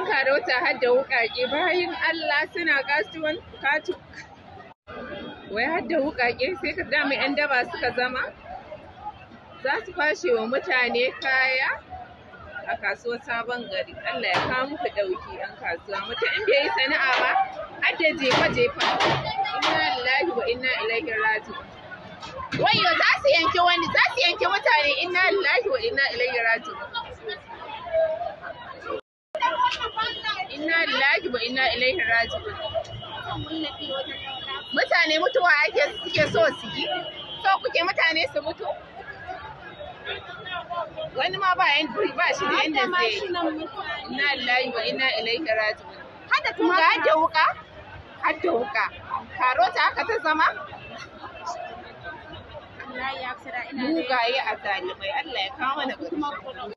yan karota har da wuƙaƙe bayan Allah suna kasuwan katu wai har da wuƙaƙe sai ka dama yan daba suka zama za su kwashe wa mutane kaya a kasuwar sabon gari Allah ya kawo muku ɗauki yan kasuwa mutum in bai yi sana'a ba har da jefa jefa inna lillahi wa inna ilaihi raji'un wayo za su yanke wani za su yanke mutane inna lillahi wa inna ilaihi raji'un inna lillahi wa inna ilaihi raji'un mutane mutuwa ake suke so su yi so kuke mutane su mutu wani ma ba yan ba shi da yanda zai yi inna lillahi wa inna ilaihi raji'un hada kuma ga hadda wuka hadda wuka karota haka ta zama mugaye a zalimai Allah ya kawo mana